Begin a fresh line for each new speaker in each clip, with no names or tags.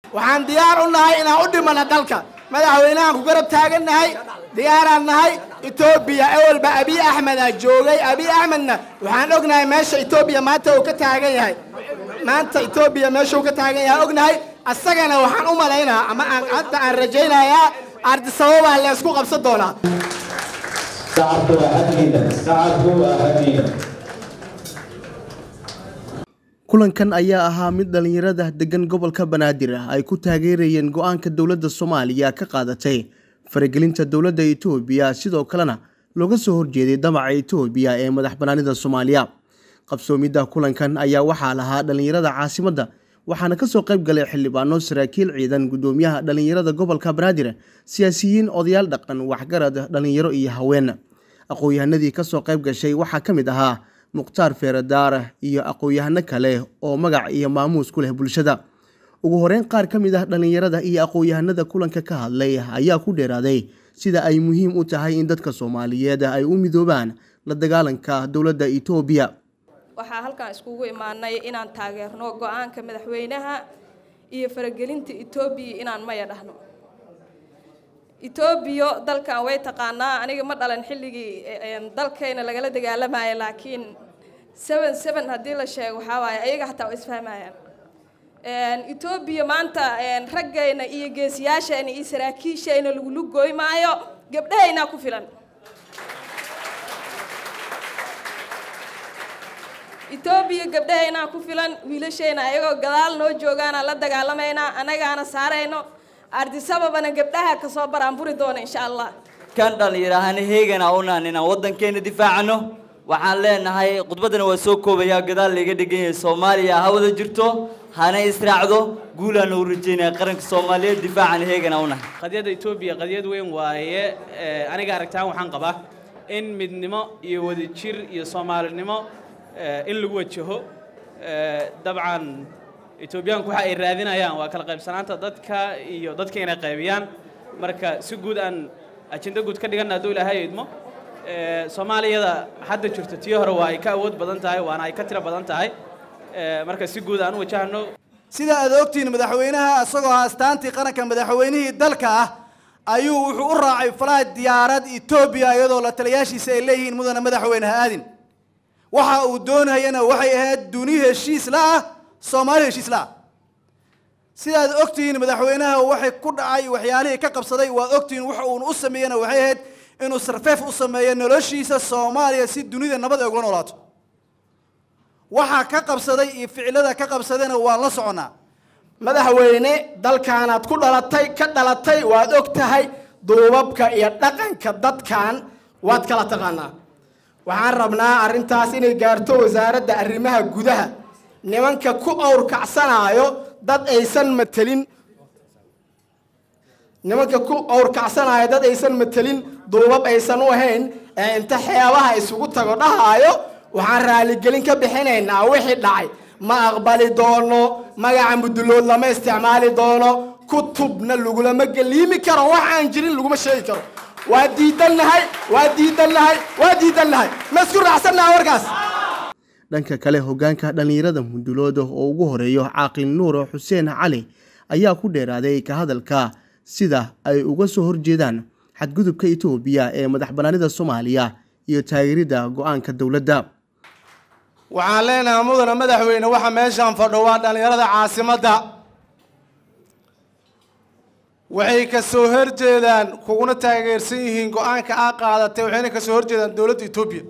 waxaan diyaar u nahay inaan u dhimana dalka madaxweynahan ku garab taagannahay diyaaraan nahay etoobiya ewelba abiy axmedaa joogay abiy axmedna waxaan ognahay meesha etoobiya maanta uu ka taagan yahay maanta etoobiya meesha uu ka taagan yahay ognahay asagana waxaan u malaynaa ama aan hadda aan rajaynayaa ardisababaa leysku qabsan doonaa
shacabku waa xaggiina shacabku waa xaggiina
kulankan ayaa ahaa mid dhallinyarada degan gobolka banaadir ay ku taageerayeen go-aanka dowladda soomaaliya ka qaadatay faragelinta dowladda itoobiya sidoo kalena looga soo horjeeday damaca itoobiya ee madax banaanida soomaaliya qabsoomidda kulankan ayaa waxaa lahaa dhallinyarada caasimadda waxaana kasoo qayb galay xildhibaano saraakiil ciidan gudoomiyaha dhallinyarada gobolka banaadir siyaasiyiin odayaal dhaqan waxgarad dhallinyaro iyo haween aqoon-yahanadii kasoo qayb gashay waxaa ka mid ahaa mukhtaar feeradaar iyo aqoon-yahano kale oo magac iyo maamuus ku leh bulshada ugu horeyn qaar ka mid ah dhallinyarada iyo aqoon-yahanada kulanka ka hadlay ayaa ku dheeraaday sida ay muhiim u tahay in dadka soomaaliyeed ay u midoobaan la dagaalanka dowladda itoobiya
waxaa halkan iskugu imaanay inaan taageerno go-aanka madaxweynaha iyo faragelinta etoobiya inaan maya dhahno etoobiya dalkan way taqaanaa aniga ma dhalan xilligii dalkayna lagala dagaalamayo laakiin seven seven haddii la sheego waxaa waaye ayaga hataa waa isfahmayaan etoobiya maanta raggayna iyo geesiyaashayna iyo saraakiishayna lagulu gooy maayo gabdhahaynaa ku filan etoobiya gabdhahaynaa ku filan wiilashayna ayagoo gadaal noo joogaana la dagaalamaynaa annagaana saarayno ardisababana gabdhaha kasoo baraanburi doona insha allah
kan dhallinyarahana heegana unaan inaan waddankeena difaacano waxaan leenahay khudbaddana waa soo koobayaa gadaal layga dhegan yahay soomaaliya ha wada jirto hana israacdo guulaana u rajeynaya qaranka soomaaliyeed difaacana heegana unahay
qadiyadda etoobiya qadiyad weyn waaye aniga aragtaan waxaan qabaa in midnimo iyo wadajir iyo soomaalinimo in lagu wajaho dabcan etoobiyaanku waxa ay raadinayaan waa kala qaybsanaanta dadka iyo dadka inay qaybiyaan marka si guud aan ajenda guud ka dhiganna hadduu ilaahay idmo soomaaliyada hadda jirto tii hore waa ay ka awood badan tahay waana ay ka tiro badan tahay marka si guud aan u wajahno
sida aad ogtihiin madaxweynaha isagoo astaantii qaranka madaxweynihii dalka ah ayuu wuxuu u raacay falaha diyaarad etoobiya iyadoo la taliyaashiisa ay leeyihiin mudana madaxweyne ha aadin waxa uu doonayana waxay ahayd duni heshiis la ah soomaali heshiis la ah sidaad ogtihiin madaxweynaha waxay ku dhacay waxyaalihii ka qabsaday waad ogtihiin waxa uuna u sameeyena waxay ahayd inuu sarfeef u sameeyo noloshiisa soomaaliya si dunida nabad ay ugula noolaato waxaa ka qabsaday iyo ficilada ka qabsadayna waan la soconnaa
madaxweyne dalkaanaad ku dhalatay ka dhalatay waad og tahay duubabka iyo dhaqanka dadkan waad kala taqaanaa waxaan rabnaa arrintaas inay gaarto wasaaradda arrimaha gudaha nimanka ku awrkacsanaayo dad aysan matelin nimanka ku awrkacsanaayo dad aysan matelin duubab aysan u ahayn ee inta xeebaha isugu tago dhahaayo waxaan raaligelin ka bixinaynaa wixii dhacay ma aqbali doono magaca mudulood lama isticmaali doono kutubna lagulama geliimi karo wax aan jirin laguma sheegi karo waa diidannahay waa diidannahay waa diidannahay ma isku raacsannaha warkaas
dhanka kale hogaanka dhallinyarada mundulooda oo ugu horeeyo caaqil nuur xuseen cali ayaa ku dheeraaday ka hadalka sida ay uga soo horjeedaan xadgudubka itoobiya ee madax banaanida soomaaliya iyo taageeridda go-aanka dowladda
waxaan leenahay mudana madaxweyne waxa meeshaan fadho waa dhallinyarada caasimadda waxay ka soo horjeedaan kuguna taageersan yihiin go-aanka aa qaadatay waxayna ka soo horjeedaan dowladda etoobiya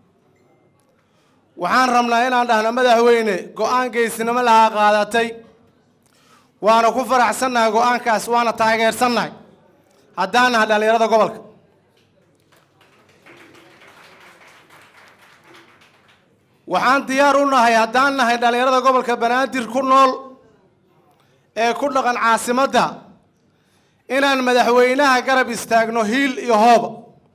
waxaan rabnaa inaan dhahno madaxweyne go-aan geesinimo lahaa qaadatay waana ku faraxsannahay go-aankaas waana taageersannahay haddaan nahay dhallinyarada gobolka waxaan diyaar u nahay haddaan nahay dhallinyarada gobolka banaadir ku nool ee ku dhaqan caasimadda inaan madaxweynaha garab istaagno hiil iyo hooba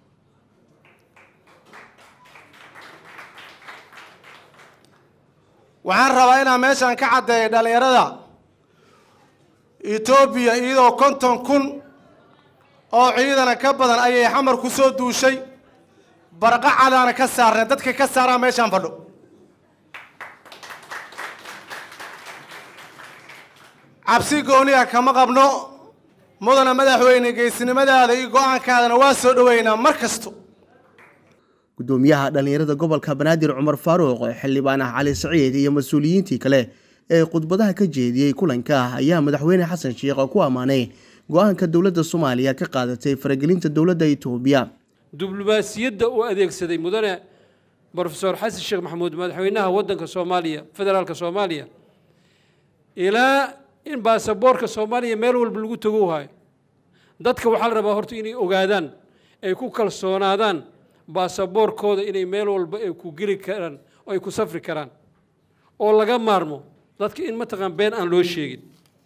waxaan rabaa inaan meeshaan ka caddeeyo dhallinyarada etoobiya iyadoo konton kun oo ciidana ka badan ayay xamar ku soo duushay barqacadaana ka saarnay dadka ka saaraa meeshaan fadho
cabsi gooniya kama qabno mudana madaxweyne geesinimadaada iyo go-aankaadana waa soo dhoweynaa mar kasto
gudoomiyaha dhallinyarada gobolka banaadir cumar faaruuq xildhibaan ah cali saciid iyo mas-uuliyiintii kale ee khudbadaha ka jeediyey kulanka ayaa madaxweyne xasan sheekh ku ammaanay go-aanka dowladda soomaaliya ka qaadatay faragelinta dowladda itoobiya
diblomaasiyadda uu adeegsaday mudane brofesor xasan sheekh maxamuud madaxweynaha waddanka soomaaliya federaalka soomaaliya ilaa in baasaboorka soomaaliya meel walba lagu tago hayo dadka waxaa la rabaa horta inay ogaadaan ay ku kalsoonaadaan baasaboorkooda inay meel walba ay ku geli karaan oo ay ku safri karaan oo laga maarmo dadka in mataqaan been aan loo sheegin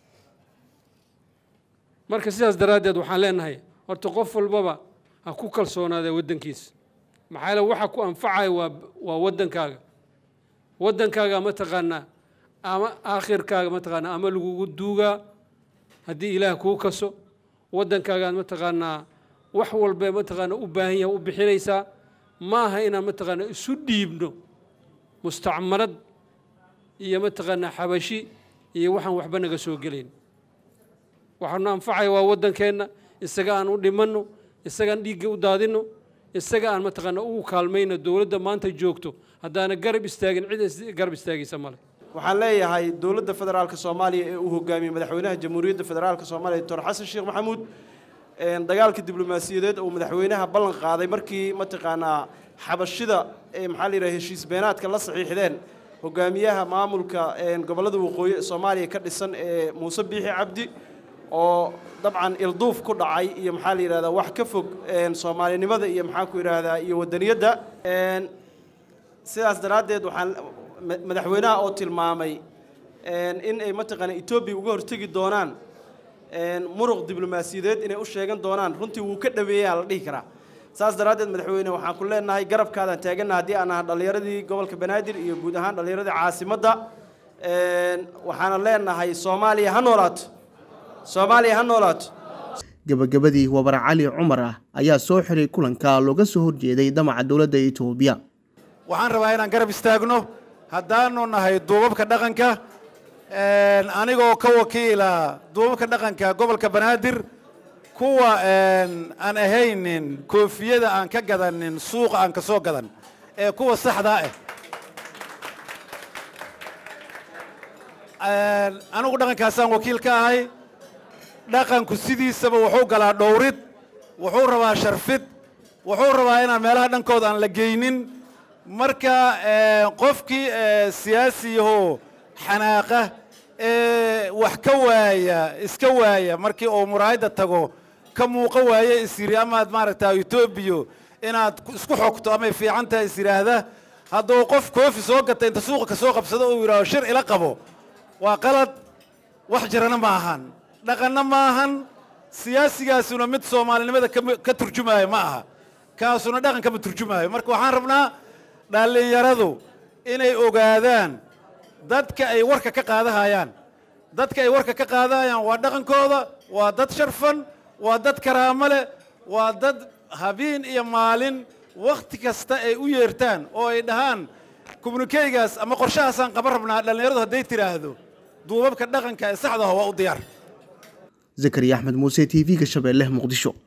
marka sidaas daraaddeed waxaan leenahay horta qof walbaba ha ku kalsoonaada waddankiisa maxaa yeele waxa ku anfacaya waa waa waddankaaga waddankaaga mataqaanaa ama aakhirkaaga mataqaanaa ama lagugu duugaa haddii ilaah kuu kaso waddankaagaad mataqaanaa wax walba mataqaanaa u baahan yahay u bixinaysaa ma aha inaan mataqaanaa isu dhiibno mustacmarad iyo mataqaanaa xabashi iyo waxaan waxba naga soo gelayn waxaanu anfacaya waa waddankeenna isaga aan u dhimanno isagaan dhiigga u daadinno isaga aan mataqaanaa ugu kaalmayno dowladda maanta joogto haddaana garab istaagin cid garab istaagaysa male
waxaan leeyahay dowladda federaalka soomaaliya ee uu hogaamiyey madaxweynaha jamhuuriyadda federaalka soomaaliya doctor xasan sheekh maxamuud dagaalka diblomaasiyadeed uu madaxweynaha ballan qaaday markii mataqaanaa xabashida ee maxaa la yidhaha heshiis beenaadka la saxiixdeen hogaamiyaha maamulka gobollada waqooyi ee soomaaliya ka dhisan ee muuse biixi cabdi oo dabcan ilduuf ku dhacay iyo maxaa la yidhahdaa wax ka fog soomaalinimada iyo maxaa ku yidhaahdaa iyo wadaniyadda sidaas daraaddeed waxaan madaxweynaha oo tilmaamay in ay mataqaana etoobiya uga hortegi doonaan muruq diblomaasiyadeed inay u sheegan doonaan runtii wuu ka dhaweeyaa la dhihi karaa saas daraaddeed madaxweyne waxaan ku leenahay garabkaadaan taaganna haddii aan ahaa dhallinyaradii gobolka banaadir iyo guud ahaan dhallinyaradii caasimadda waxaana leenahay soomaaliya ha noolaato soomaaliya ha noolaato
gabagabadii wabar cali cumar ah ayaa soo xiray kulanka looga soo horjeeday damaca dowladda itoobiya
waxaan rabaa inaan garab istaagno haddaanu nahay duubabka dhaqanka anigoo ka wakiila duubabka dhaqanka gobolka banaadir kuwa aan ahaynin koofiyada aan ka gadanin suuqa aan ka soo gadan ee kuwa saxdaa ah anigu dhaqankaasaan wakiil ka ahay dhaqanku sidiisaba wuxuu galaa dhowrid wuxuu rabaa sharfid wuxuu rabaa inaan meelaha dhankooda aan la geynin marka qofkii siyaasiyahoo xanaaqa ee wax ka waaya iska waaya markii uu muraayadda tago ka muuqa waaye is yidhi amaad maaragtaa etoobiya inaad isku xogto amay fiican tahay is yidhaahda hadduu qof koofi soo gata inta suuqa ka soo qabsado uu yidhahdo shir ila qabo waa qalad wax jirana ma ahan dhaqanna ma ahan siyaasigaasuna mid soomaalinimada ka turjumaayo ma aha kaasuna dhaqan kama turjumaayo marka waxaan rabnaa dhallinyaradu inay ogaadaan dadka ay warka ka qaadahayaan dadka ay warka ka qaadahayaan waa dhaqankooda waa dad sharfan waa dad karaamo leh waa dad habeen iyo maalin wakhti kasta ay u yeertaan oo ay dhahaan kommunikeygaas ama qorshahaasaan qaban rabnaa dhallinyaradu hadday tidhaahdo duubabka dhaqanka ee saxdaha waa u diyaar
zakariya axmed muuse t v-ga shabeelle muqdisho